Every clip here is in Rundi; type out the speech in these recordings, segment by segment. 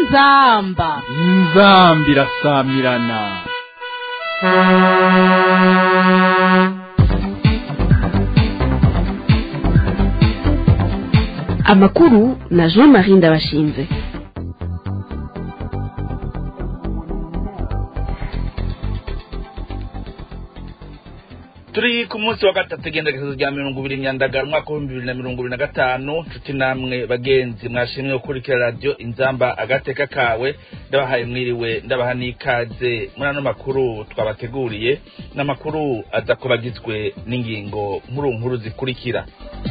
inzamba inzambi irasamirana amakuru na jean marie ndabashinze turi ku munsi wa gatatu igendagezo rya mirongo ibiri myandagara umwaka w'ibihumbi bibiri na mirongo ibiri na gatanu nshuti namwe bagenzi mwashimwe gukurikira radiyo inzamba agateka kawe ndabahaye mwiriwe ndabaha n'ikaze muri ano makuru twabateguriye ni amakuru aza kuba agizwe n'ingingo nkuru nkuru zikurikira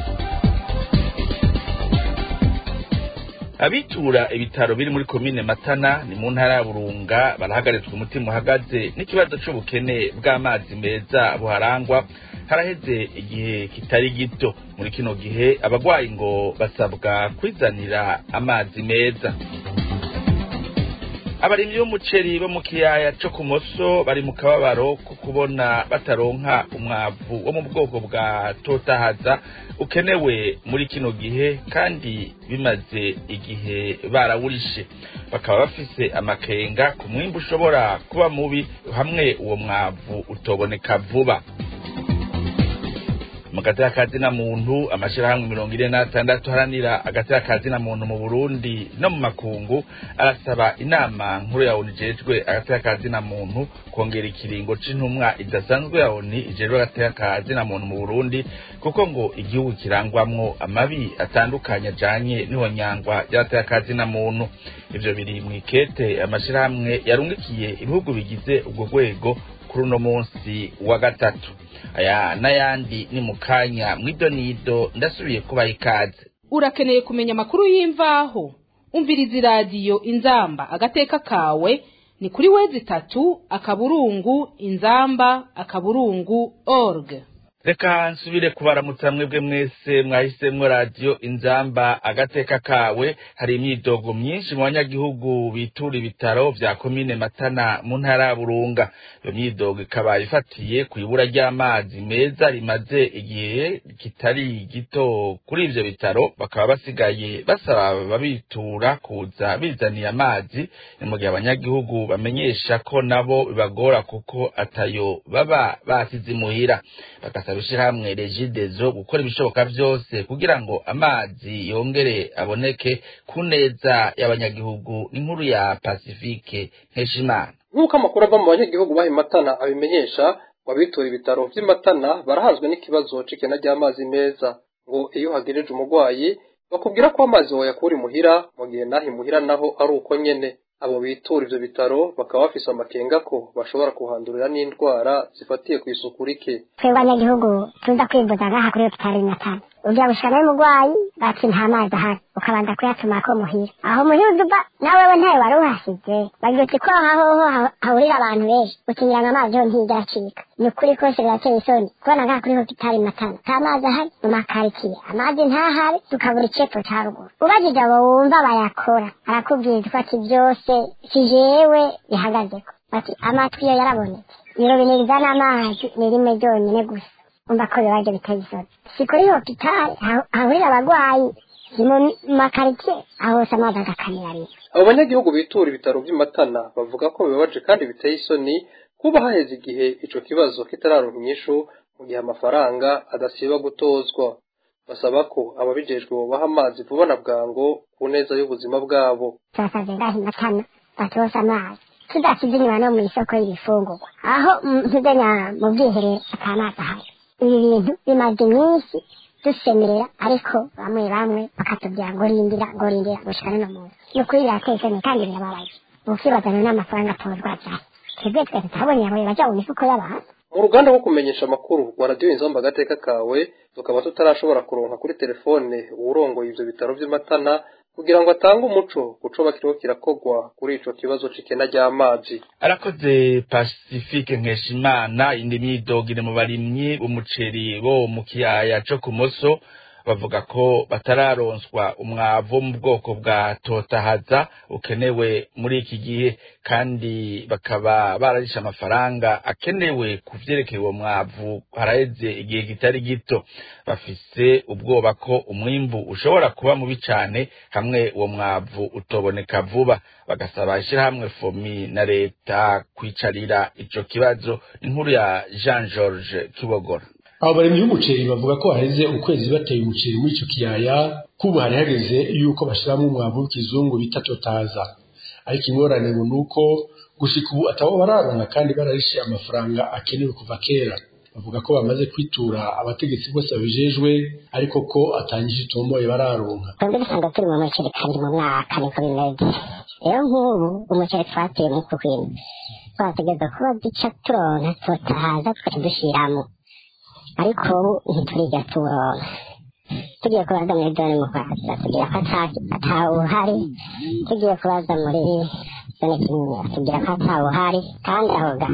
abitura ibitaro biri muri komine matana ni mu ntara ya burunga barahagaritswe umutima uhagaze n'ikibazo c'ubukene bw'amazi meza buharangwa haraheze igihe kitari gito muri kino gihe abagwayi ngo basabwa kwizanira amazi meza abarimyi b'umuceri bo mu kiyaya co ku moso bari mu kababaro ko kubona bataronka umwavu wo mu bwoko bwa totahaza ukenewe muri kino gihe kandi bimaze igihe barawurishe bakaba bafise amakenga ku mwimbu ushobora kuba mubi hamwe uwo mwavu utoboneka vuba mu gatera kazina muntu amashirahamwe mirongo ine n'atandatu haranira agatera kazina muntu mu burundi no mu makungu arasaba inama nkuru ya oni ijejwe agatera kazina muntu kongera ikiringo c'intumwa idasanzwe ya oni ijejwe agatera kazina muntu mu burundi kuko ngo igihugu kirangwamwo amabi atandukanye ajanye n'ihonyangwa ry'agatera kazina muntu ivyo biri mw'ikete amashirahamwe yarungikiye ibihugu bigize ubwo rwego kuri uno munsi wa gatatu aya n'ayandi ni mu kanya mw'idonido ndasubiye kubaha ikaze urakeneye kumenya amakuru y'imvaho umviriza iradiyo inzamba agateka kawe ni kuri wezi itatu akaburungu inzamba akaburungu org reka nsubire kubaramutsa mwebwe mwese mwahisemwo radiyo inzamba agateka kawe hari imyidogo myinshi mu banyagihugu bitura ibitaro vya komine matana mu ntara ya burunga iyo myidogo ikaba ifatiye ku ibura ry'amazi meza rimaze igihe kitari gito kuri ivyo bitaro bakaba basigaye basaba ababitura kuza bizaniye amazi ni mu gihe abanyagihugu bamenyesha ko nabo bibagora kuko atayo baba basize imuhira bagasaba ishirahamwe regidezo gukora ibishoboka vyose kugira ngo amazi yongere aboneke ku neza y'abanyagihugu n'inkuru ya pasifike nkeshimana nk'uko amakuru ava mu banyagihugu baha matana abimenyesha ngo abitura ibitaro vy'i matana barahazwe n'ikibazo c'ikena ry'amazi meza ngo iyo uhagejeje umurwayi bakubwira ko amazi woyakura imuhira mu gihe naho imuhira naho ari uko nyene abo bitura ivyo bitaro bakaba bafise amakenga ko bashobora kuhandurira n'indwara zifatiye ku isuku rike twebwe abanyagihugu tuza kwivuza ngaha kuri hopitali matana ujya gushika nawe umurwayi bati nta mazi ahari ukabanza kuyatumako muhira aho muhira uduba nawe we ntayo wari uhasize bagira uti ko aho ho hahurira abantu benshi ukigira ngo amazi yo ntijya acika ni ukuri kose birateye isoni kubona ngaha kuri hopitali matana nta mazi ahari mu makarikiye amazi ntahari tukabura icepfo ca ruguru ubajije abo wumva bayakora arakubwira ati byose si jewe bihagazeko bati amatwi yo yarabonetse irobine rizana amazi ni rimwe ryonyine gusa umva ko bibaje biteye isoni si kuri hopitali hahurira abagwayi si mu makaritsiye aho hose amazi agakanira rimwe abo banyagihugu bitura ibitaro vy'i matana bavuga ko bibabaje kandi biteye isoni kuba haheze igihe ico kibazo kitararonka inyishu mu gihe amafaranga adasiba gutozwa basaba ko ababijejwe bobaha amazi vuba na bwango ku neza y'ubuzima bwabo turasavye ngaha matana batose amazi tudasize inyuma no mw'isoko y'ibifungurwa aho ntuzenya mu bwiherero ata mazi ahari ibi bintu bimaze iminsi dusemerera ariko bamwe bamwe bakatubwira ngo rindira ngo rindira gushika n'uno munsi ni ukuri birateye isoni kandi birababaje ukibazana n'amafaranga atozwa vyari twebwe twe tutabonye abo baja mu mifuko y'abantu mu ruganda rwo kumenyesha amakuru rwa radiyo inzamba agateka kawe tukaba tutarashobora kuronka kuri telefone uwurongoye ivyo bitaro vy'i matana kugira ngo atange umuco kuco bakiriho kirakogwa kuri ico kibazo c'ikena ry'amazi arakoze pacifique nkeshimana indi myidogire mu barimyi b'umuceri bo mu kiyaya co ku moso bavuga ko batararonswa umwavu wo mu bwoko bwa totahaza ukenewe muri iki gihe kandi bakaba bararisha amafaranga akenewe ku vyerekeye uwo mwavu haraheze igihe kitari gito bafise ubwoba ko umwimbu ushobora kuba mubi cane hamwe uwo mwavu utoboneka vuba bagasaba ishirahamwe fomi na leta kwicarira ico kibazo inkuru ya Jean George Kibogora abo barimyi b'umuceri bavuga ko haheze ukwezi bateye umuceri muri ico kiyaya kubu hari hageze yuko bashiramwo umwavu w'ikizungu bita totaza ariko ingorane ngo nuko gushika ubu atabo bararonka kandi bararishe amafaranga akenewe kuva kera bavuga ko bamaze kwitura abategetsi bose babijejwe ariko ko atangije itomboye bararonka twebwe dusanga turi mu muceri kabiri mu mwaka niko bimeze rero nk'ubu umuceri twateye muri kukwina twategereza kuba duca turonka totahaza tukaca dushiramo ariko ubu ntituriga turonka tugiye kubaza muri dore mu kwakira tugira ko atawuhari tugiye kubaza muri zone kinyinya tugira ko atawuhari kandi aho ga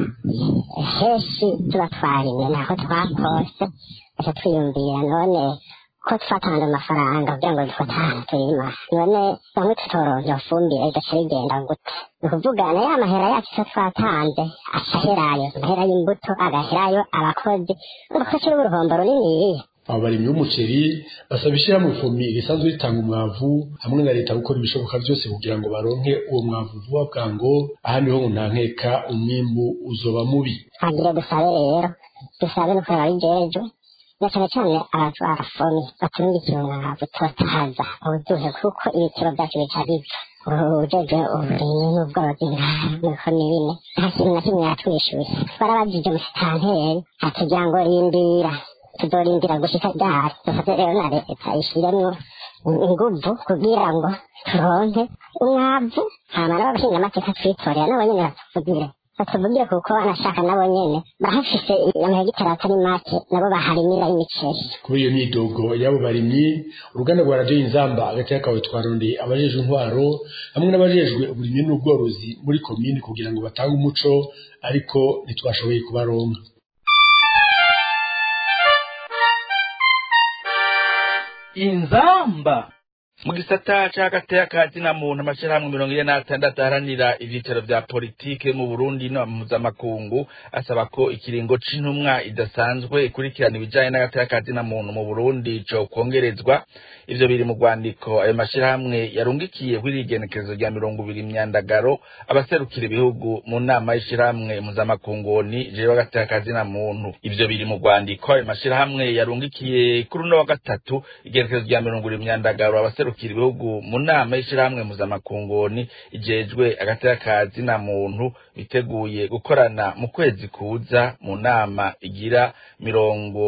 henshi tuba twarimye ntaho twakose aca twiyumvira none ko twatanze amafaranga kugira ngo dufate ahantu turima none bamwe tutoronka fumbire igaca rigenda gute ni ukuvuga na ya mahera yacu icyo twatanze aca aherayo amahera y'imbuto agaherayo abakozi urumva ko kiri uruhombo runiniya abo barimyi b'umuceri basaba ishyirahamwe fomi risanzwe ritanga umwavu hamwe na leta gukora ibishoboka byose kugira ngo baronke uwo mwavu vuba bwango ahandi ho ngo nta nkeka umwimbu uzoba mubi hagire dusabe rero dusabe no kureba bijejwe na cyane cyane abatwara fomi baturungikira umwavu totahaza ubuduhe kuko ibiciro byacu bica bipfa ujejwe uburimyi n'ubworozi niko ni bine nta kintu na kimwe yatwishyuye barabajije musitanteri atugira ngo rindira tuzorindira gushika ryari dufate rero na leta ishiremwo inguvu kugira ngo turonke umwavu hama n'abashinga amateka twitorera nabo nyene batuvugire batuvugire kuko banashaka nabo nyene barahafise amahegitari atari make nabo baharimira imiceri kuri iyo myidogo y'abo barimyi uruganda rwa radiyo inzamba hagati y'akawe twarondeye abajejwe intwaro hamwe n'abajejwe uburimyi n'ubworozi muri komini kugira ngo batange umuco ariko ntitwashoboye kubaronka inzamba mu gisata c'agateka ka zina muntu amashirahamwe mirongo ine n'atandatu aharanira ivyicaro vya politike mu burundi no mpuzamakungu asaba ko ikiringo c'intumwa idasanzwe ikurikirana ibijanye n'agateka ka zina muntu mu burundi co kwongerezwa ivyo biri mu rwandiko ayo mashirahamwe yarungikiye kw'irigenekerezo rya mirongo ibiri myandagaro abaserukira ibihugu mu nama y'ishirahamwe mpuzamakunguni jewe agateka ka zina muntu ivyo biri mu rwandiko ayo mashirahamwe yarungikiye kuri uno wa gatatu igenekerezo rya mirongo ibiri myandagaro abaserukira ibihugu mu nama y'ishirahamwe mpuzamakunguni ijejwe agateka ka zina muntu biteguye gukorana mu kwezi kuza mu nama igira mirongo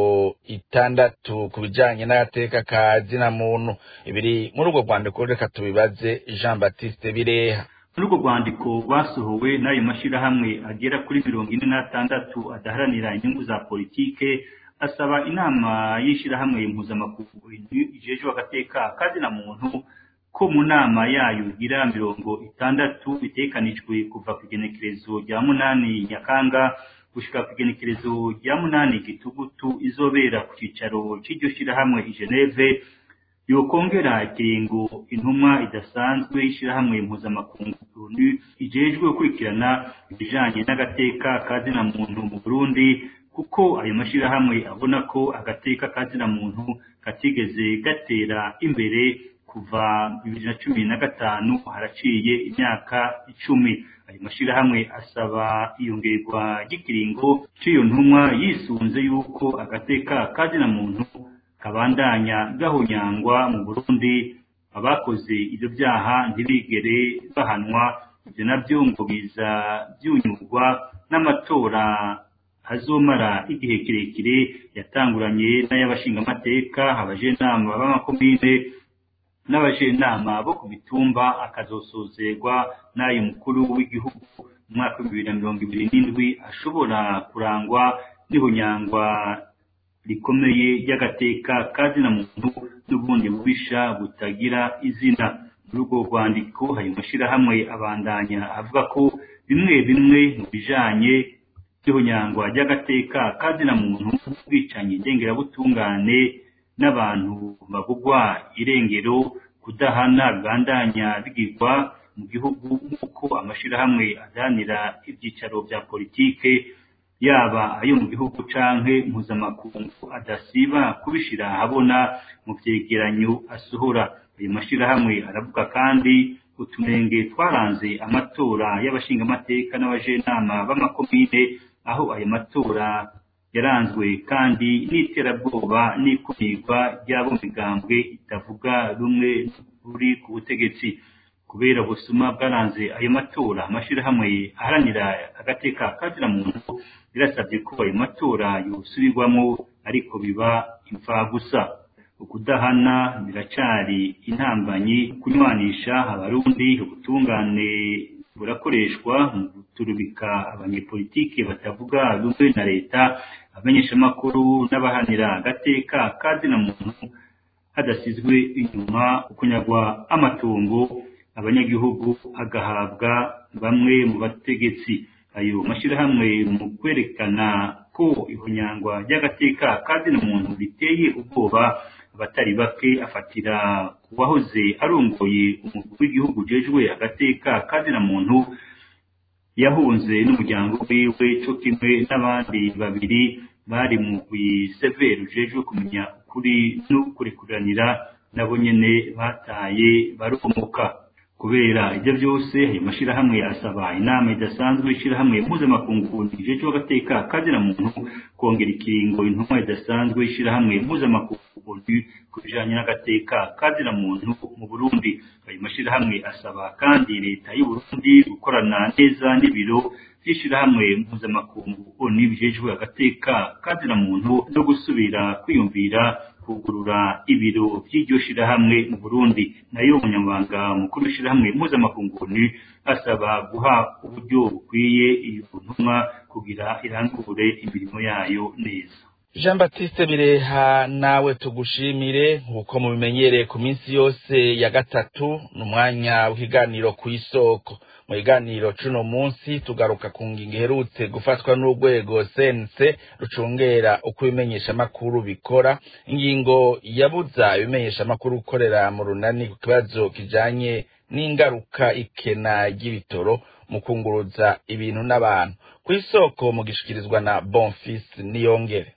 itandatu ku bijanye n'agateka ka zina muntu ibiri muri urwo rwandiko reka tubibaze jean baptiste bireha muri urwo rwandiko basohowe n'ayo mashyirahamwe agera kuri mirongo ine n'atandatu adaharanira inyungu za politike asaba inama y'ishyirahamwe mpuzamakungu ijejwe agateka kazina muntu ko mu nama yayo igira mirongo itandatu bitekanijwe kuva ku igenekerezo rya munani nyakanga gushika ku igenekerezo rya munani gitugutu izobera ku cicaro c'iryo shirahamwe i Geneve yokongera ikiringo intumwa idasanzwe y'ishirahamwe mpuzamakungu ONU ijejwe gukurikirana ibijanye n'agateka kazina muntu mu Burundi kuko ayo mashirahamwe abona ko agateka kazina muntu katigeze gatera imbere kuva bibiri na cumi na gatanu haraciye imyaka icumi ayo mashirahamwe asaba iyongerwa ry'ikiringo c'iyo ntumwa yisunze yuko agateka kazina muntu kabandanya gahonyangwa mu Burundi abakoze ibyo byaha ntibigere bahanwa ibyo nabyo ngo biza byunyurwa n'amatora hazomara igihe kirekire yatanguranye n'ay'abashingamateka abajenama b'amakomine n'abajenama bo ku mitumba akazosozerwa n'ayo mukuru w'igihugu mu mwaka w'ibihumbi bibiri na mirongo ibiri n'indwi ashobora kurangwa n'ihonyangwa rikomeye ry'agateka kazina muntu n'ubundi bubisha butagira izina muri urwo rwandiko hari mashirahamwe abandanya avuga ko bimwe bimwe mu bijanye n'ihonyangwa ry'agateka kazina muntu ubwicanyi ndengerabutungane n'abantu babugwa irengero kudahana bibandanya bigirwa mu gihugu nk'uko amashirahamwe adanira ibyicaro bya politike yaba ayo mu gihugu canke mpuzamakungu adasiba kubishira ahabona mu vyegeranyo asohora ayo mashirahamwe aravuga kandi utunenge twaranze amatora y'abashingamateka n'abajenama b'amakomine aho ayo matora yaranzwe kandi n'iterabwoba n'ikumirwa ry'abo migambwe itavuga rumwe ruri ku butegetsi kubera ubusuma bwaranze ayo matora amashirahamwe aharanira agateka kazira muntu birasabye ko ayo matora yosubirwamo ariko biba imfagusa ukudahana biracari intambanyi kunywanisha abarundi ubutungane burakoreshwa mu guturubika abanyepolitike batavuga rumwe na leta abamenyeshamakuru n'abahanira agateka kazina muntu hadasizwe inyuma ukunyagwa amatungo abanyagihugu agahabwa bamwe mu bategetsi ayo mashyirahamwe mu kwerekana ko ihonyangwa ry'agateka kazina muntu riteye ubwoba abatari bake afatira ku wahoze arongoye umukuru w'igihugu ujejwe agateka kazina muntu yahunze n'umuryango wiwe cyo kimwe n'abandi babiri bari mu severi ujejwe kumenya ukuri n'ukurikuranira nabo nyene bataye baromoka kubera ibyo byose ayo mashyirahamwe asaba inama idasanzwe ishyirahamwe mpuzamakungu rijejwe agateka kazina muntu kongera ikiringo intumwa idasanzwe ishyirahamwe mpuzamakungu ku bijanye n'agateka kazina muntu mu burundi ayo mashyirahamwe asaba kandi leta y'u burundi gukorana neza n'ibiro by'ishyirahamwe mpuzamakungu oni bijejwe agateka kazina muntu no gusubira kwiyumvira kugurura ibiro by'iryo shirahamwe mu Burundi nayo umunyamabanga mukuru w'ishirahamwe mpuzamakungu asaba guha uburyo bukwiye iyo ntumwa kugira irangure imirimo yayo neza jean batiste bireha nawe tugushimire nk'uko mubimenyereye ku minsi yose ya gatatu ni umwanya w'ikiganiro ku isoko mu kiganiro cuno munsi tugaruka ku ngingo iherutse gufatwa n'urwego sense rucungera uko ibimenyeshamakuru bikora ingingo yabuza ibimenyeshamakuru gukorera mu runani ku kibazo kijanye n'ingaruka ikena ry'ibitoro mu kunguruza ibintu n'abantu ku isoko mu gishikirizwa na bonfis niyongere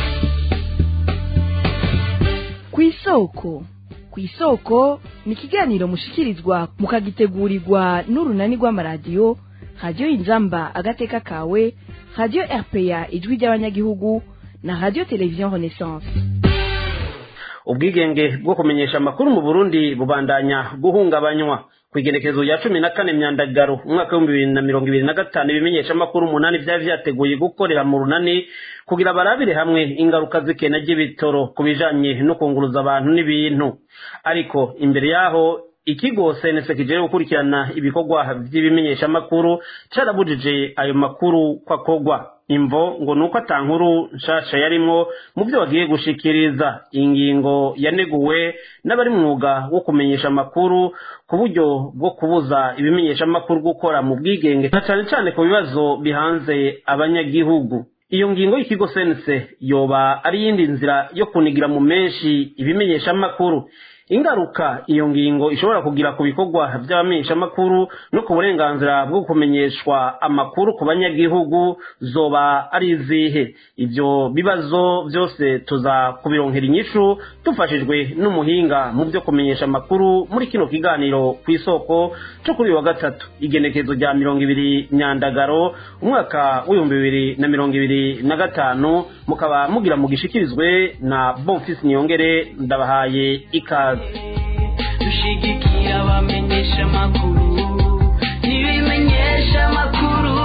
ku isoko ku isoko ni ikiganiro mushikirizwa mukagitegurirwa n'urunani rw'amaradiyo radiyo inzamba agateka kawe radiyo rpa ijwi ry'abanyagihugu na radiyo televiziyo renaissance ubwigenge bwo kumenyesha amakuru mu burundi bubandanya guhungabanywa ku igenekerezo rya cumi na kane myandagaro umwaka w'ibihumbi bibiri na mirongo ibiri na gatanu ibimenyeshamakuru umunani byari vyateguye gukorera mu runani kugira barabire hamwe ingaruka z'ikena ry'ibitoro ku bijanye no kunguruza abantu n'ibintu ariko imbere yaho ikigo senese kijeje gukurikirana ibikorwa vy'ibimenyeshamakuru carabujije ayo makuru ko akorwa imvo ngo nuko atankuru nshasha yarimwo mu byo bagiye gushikiriza ingingo yaneguwe n'abari mwuga wo kumenyesha amakuru ku buryo bwo kubuza ibimenyesha amakuru gukora mu bwigenge na cane cane ku bibazo bihanze abanyagihugu iyo ngingo y'ikigo sense yoba ari yindi nzira yo kunigira mu menshi ibimenyesha amakuru ingaruka iyo ngingo ishobora kugira ku bikorwa by'abamenyeshamakuru no ku burenganzira bwo kumenyeshwa amakuru ku banyagihugu zoba ari izihe ibyo bibazo byose tuza kubironkera inyishu dufashijwe n'umuhinga mu byo kumenyesha amakuru muri kino kiganiro ku isoko cyo kuri uyu wa gatatu igenekezo rya mirongo ibiri myandagaro umwaka w'ibihumbi bibiri na mirongo ibiri na gatanu mukaba mugira mugishikirizwe na bonfisi niyongere ndabahaye ikaze dushigikira abamenyesha amakuru n'ibimenyesha amakuru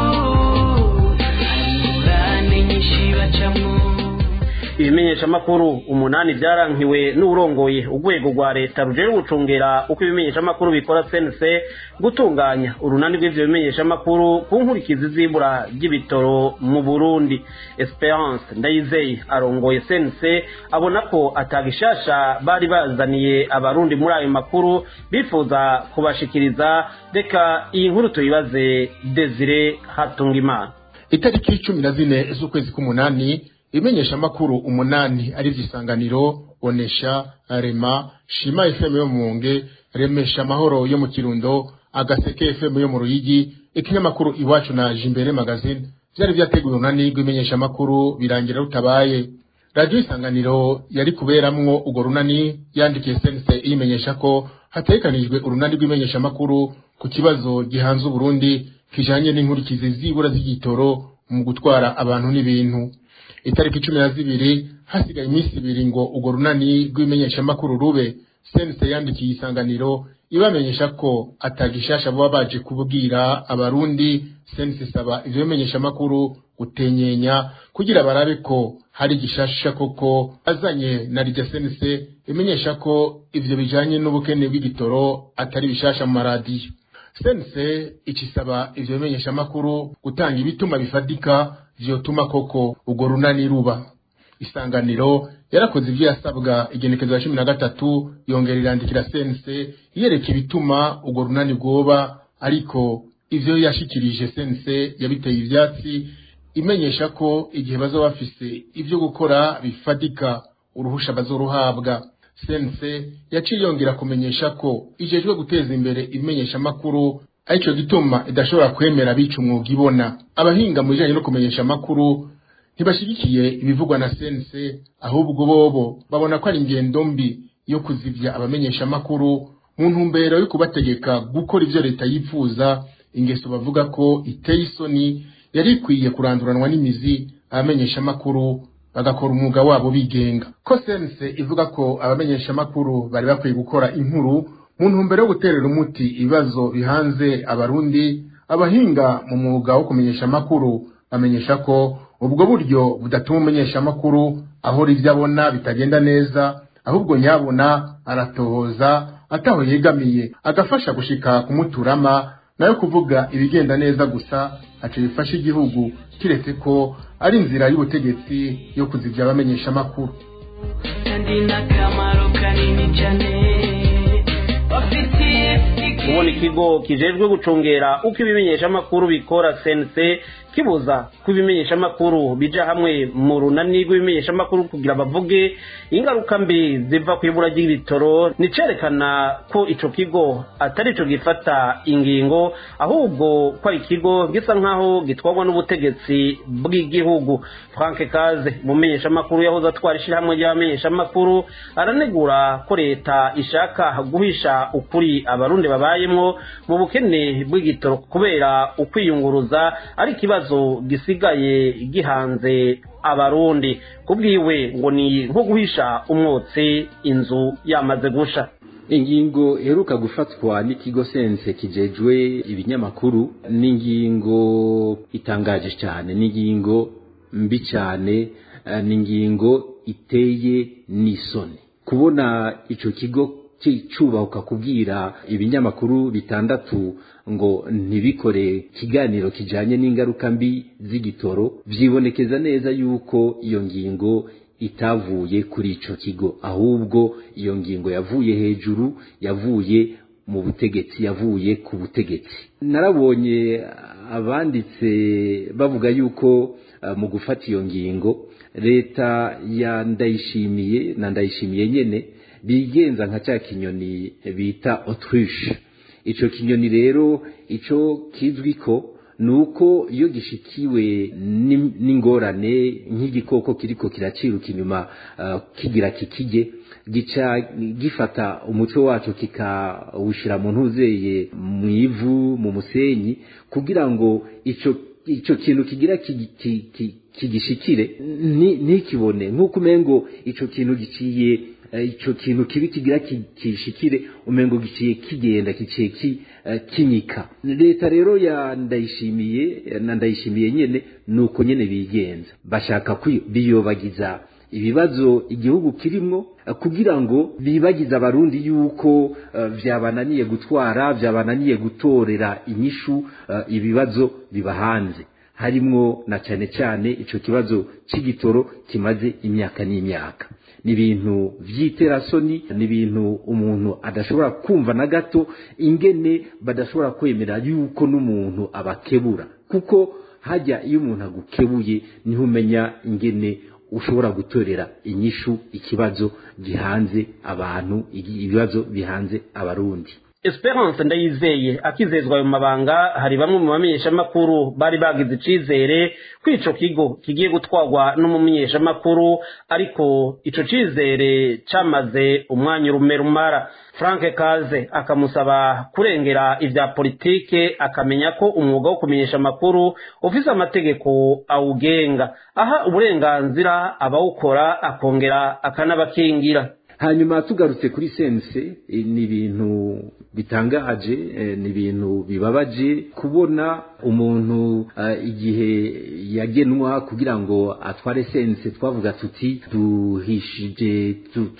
ingurane nyinshi bacamo ibimenyeshamakuru umunani byarankiwe n'urongoye urwego rwa leta rujejwe gucungera uko ibimenyeshamakuru bikora sense gutunganya urunani rw'ivyo bimenyeshamakuru ku nkurikizi z'ibura ry'ibitoro mu burundi esperance ndayizeye arongoye sense abona ko atagishasha bari bazaniye abarundi muri ayo makuru bifuza kubashikiriza reka iyi nkuru tuyibaze desire hatungimana itariki cumi na zine z'ukwezi k'umunani ibimenyeshamakuru umunani ari isanganiro onesha rema shima fm yo mu Rumonge remesha amahoro yo mu kirundo agaseke fm yo mu ruyigi ikinyamakuru iwacu na jimbere magazine vyari vyateguwe urunani rw'imenyeshamakuru birangira rutabaye radiyo isanganiro yari kuberamwo urwo runani yandikiye sense iyimenyesha ko hategekanijwe urunani rw'imenyeshamakuru ku kibazo gihanze uburundi kijanye n'inkurikizi zibura z'igitoro mu gutwara abantu n'ibintu itariki cumi na zibiri hasigaye iminsi ibiri ngo urwo runani rw'imenyeshamakuru rube sense yandikiye isanganiro ibamenyesha ko atagishasha baba baje kubwira abarundi sense isaba ivyo bimenyeshamakuru gutenyenya kugira barabe ko hari igishasha koko azanye na rya sense imenyesha ko ivyo bijanye n'ubukene bw'igitoro atari bishasha mu maradiyo sense icisaba ivyo bimenyeshamakuru gutanga ibituma bifadika vyotuma koko urwo runani ruba isanganiro yarakoze ivyo yasabwa igenekezo ya cumi na gatatu yongera irandikira sense yereka ibituma urwo runani rwoba ariko ivyo yashikirije sense yabiteye ivyatsi imenyesha ko igihe bazoba bafise ivyo gukora bifatika uruhusha bazoruhabwa sense yaciye yongera kumenyesha ko ijejwe guteza imbere ibimenyeshamakuru arico gituma idashobora kwemera bica umwuga ibona abahinga mu bijanye no kumenyesha amakuru ntibashigikiye ibivugwa na sense ahubwo bobo babona ko ari ingendo mbi yo kuzivya abamenyesha amakuru mu ntumbero yo kubategeka gukora ivyo leta yifuza ingeso bavuga ko iteye isoni yari ikwiye kuranduranwa n'imizi abamenyesha amakuru bagakora umwuga wabo bigenga ko sense ivuga ko abamenyesha amakuru bari bakwiye gukora inkuru mu ntumbero yo guterera umuti ibibazo bihanze abarundi abahinga mu mwuga wo kumenyesha amakuru bamenyesha ko ubwo buryo budatuma umumenyesha amakuru ahora ivyo abona bitagenda neza ahubwo nyabona aratohoza ataho yegamiye agafasha gushika kumuturama nayo kuvuga ibigenda neza gusa aca bifasha igihugu kiretse ko ari inzira y'ubutegetsi yo kuzivya abamenyesha amakuru kandi n'akamaro kanini cyane bafitiye kubona ikigo kijejwe gucungera uko ibimenyeshamakuru bikora sense kibuza ko ibimenyeshamakuru bija hamwe mu runani rw'ibimenyeshamakuru kugira bavuge ingaruka mbi ziva ku ibura ry'ibitoro nicerekana ko ico kigo atari ico gifata ingingo ahubwo ko ari ikigo gisa nk'aho gitwarwa n'ubutegetsi bw'igihugu frank kaze umumenyeshamakuru yahoze atwara ishirahamwe ry'abamenyeshamakuru aranegura ko leta ishaka guhisha ukuri abarundi babayemwo mu bukene bw'igitoro kubera ukwiyunguruza ari ikibazo gisigaye gihanze abarundi kubwiwe ngo ni nko guhisha umwotsi inzu yamaze gusha ingingo iheruka gufatwa n'ikigo sense kijejwe ibinyamakuru ni ingingo itangaje cyane ni ingingo mbi cyane eh, ni ingingo iteye n'isoni kubona ico kigo cyubahuka kubwira ibinyamakuru bitandatu ngo ntibikore ikiganiro kijanye n'ingaruka mbi z'igitoro vyibonekeza neza yuko iyo ngingo itavuye kuri ico kigo ahubwo iyo ngingo yavuye hejuru yavuye mu butegetsi yavuye ku butegetsi narabonye abanditse bavuga yuko uh, mu gufata iyo ngingo leta ya ndayishimiye na ndayishimiye nyene bigenza nka cya kinyoni bita autruche ico kinyoni rero ico kizwi ko nuko iyo gishikiwe n'ingorane nk'igikoko kiriko kiraciruka inyuma uh, kigira kikije gica gifata umuco wacu kikawushira mu ntuzeye mu ivu mu musenyi kugira ngo ico ico kintu kigira kigishikire ntikibone nk'uko umengo ico kintu giciye ico kintu kibi kigira kishikire umengo giciye kigenda giciye kinyika leta rero ya ndayishimiye na ndayishimiye nyene nuko nyene bigenza bashaka biyobagiza ibibazo igihugu kirimwo kugira ngo bibagize abarundi yuko vyabananiye gutwara vyabananiye gutorera inyishu ibibazo biba hanze harimwo na cyane cyane ico kibazo c'igitoro kimaze imyaka n'imyaka ni ibintu vy'iterasoni ni ibintu umuntu adashobora kumva na gato ingene badashobora kwemera yuko n'umuntu abakebura kuko hajya iyo umuntu agukebuye niho umenya ingene ushobora gutorera inyishu ikibazo gihanze abantu ibibazo bihanze abarundi esperance ndayizeye akizezwa ayo mabanga hari bamwe mu bamenyeshamakuru bari bagize icizere ko ico kigo kigiye gutwarwa n'umumenyeshamakuru ariko ico cizere camaze umwanya urume rumara frank kaze akamusaba kurengera ivya politike akamenya ko umwuga wo kumenyesha amakuru ufise amategeko awugenga aha uburenganzira abawukora akongera akanabakingira hanyuma tugarutse kuri sense ni ibintu bitangaje ni ibintu bibabaje kubona umuntu igihe yagenwa kugira ngo atware sense twavuga tuti duhishije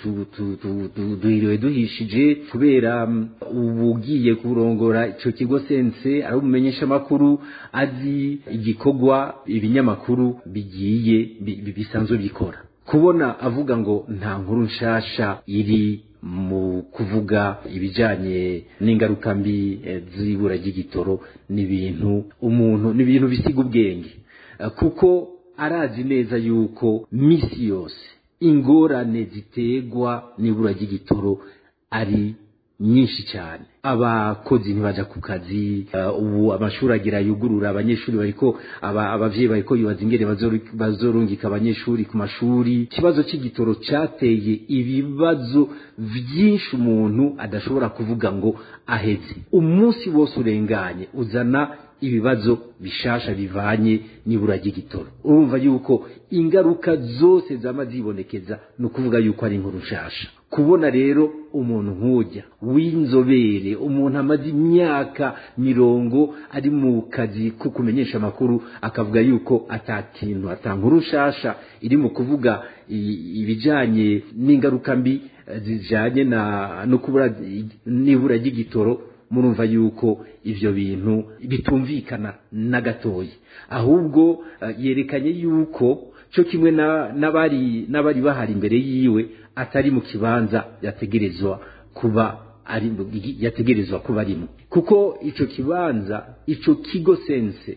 duhiriwe duhishije kubera ubu ugiye kurongora icyo kigo sense ari umumenyesha amakuru azi igikorwa ibinyamakuru bigiye bisanzwe bikora kubona avuga ngo nta nkuru nshasha iri mu kuvuga ibijyanye n'ingaruka mbi z'ibura ry'igitoro ni ibintu umuntu ni ibintu bisiga ubwenge kuko arazi neza yuko minsi yose ingorane ziterwa n'ibura ry'igitoro ari nyinshi cyane abakozi ntibaja ku kazi ubu amashuri agira yugurura abanyeshuri bariko abavyeyi bariko bibaza ingene bazorungika abanyeshuri ku mashuri ikibazo c'igitoro cateye ibibazo vyinshi umuntu adashobora kuvuga ngo aheze umunsi wose urenganye uzana ibibazo bishasha bivanye n'ibura ry'igitoro urumva yuko ingaruka zose zama zibonekeza ni ukuvuga yuko ari inkuru nshasha kubona rero umuntu nk'ujya w'inzobere umuntu amaze imyaka mirongo ari mu kazi ko kumenyesha amakuru akavuga yuko atakintu atankuru nshasha iri mu kuvuga ibijyanye n'ingaruka mbi zijyanye no kubura n'ibura ry'igitoro murumva yuko ibyo bintu bitumvikana na gatoya ahubwo yerekanye yuko cyo kimwe n'abari n'abari bahari imbere yiwe atari mu kibanza yategerezwa kuba ari yategerezwa kuba arimo kuko icyo kibanza icyo kigo sense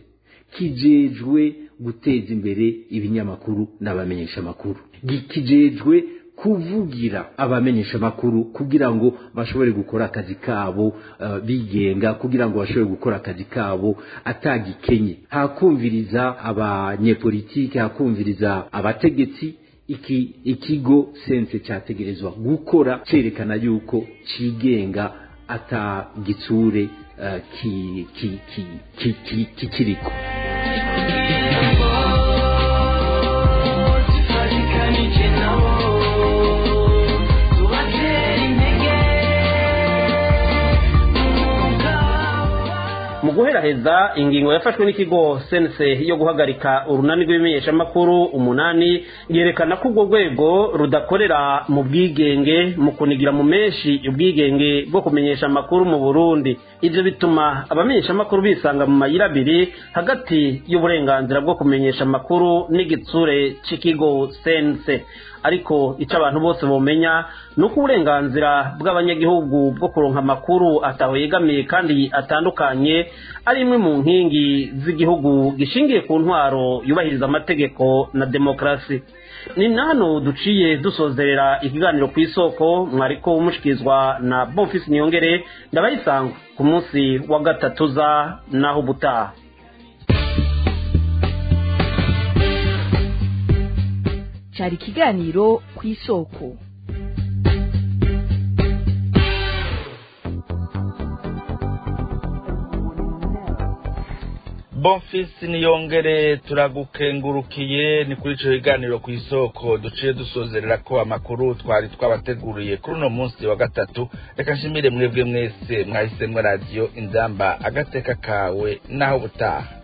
kijejwe guteza imbere ibinyamakuru n'abamenyeshamakuru kijejwe kuvugira abamenyesha amakuru kugira ngo bashobore gukora akazi kabo uh, bigenga kugira ngo bashobore gukora akazi kabo atagikenye hakumviriza abanyepolitike hakumviriza abategetsi iki ikigo sense cyategerezwa gukora cyerekana yuko cigenga ata gitsure uh, ki, ki, ki, ki, ki, kikiriko mu guheraheza ingingo yafashwe n'ikigo sense yo guhagarika urunani rw'ibimenyeshamakuru umunani yerekana ko urwo rwego rudakorera mu bwigenge mu kunigira mu menshi ubwigenge bwo kumenyesha amakuru mu burundi ibyo bituma abamenyeshamakuru bisanga mu mayira abiri hagati y'uburenganzira bwo kumenyesha amakuru n'igitsure cy'ikigo sense ariko icyo abantu bose bumenya ni uko uburenganzira bw'abanyagihugu bwo kuronka amakuru ataho yegamiye kandi atandukanye ari imwe mu nkingi z'igihugu gishingiye ku ntwaro yubahiriza amategeko na demokarasi ni nano duciye dusozerera ikiganiro ku isoko mwariko mushikirizwa na bonfisi niyongere ndabayisanga ku munsi wa gatatu za naho ubutaha cyari ikiganiro ku isoko bonfisi niyongere turagukengurukiye ni kuri icyo kiganiro ku isoko duciye dusozerera ko amakuru twari twabateguriye kuri uno munsi wa gatatu reka nshimire mwebwe mwese mwahisemo radiyo inzamba agateka kawe naho ubutaha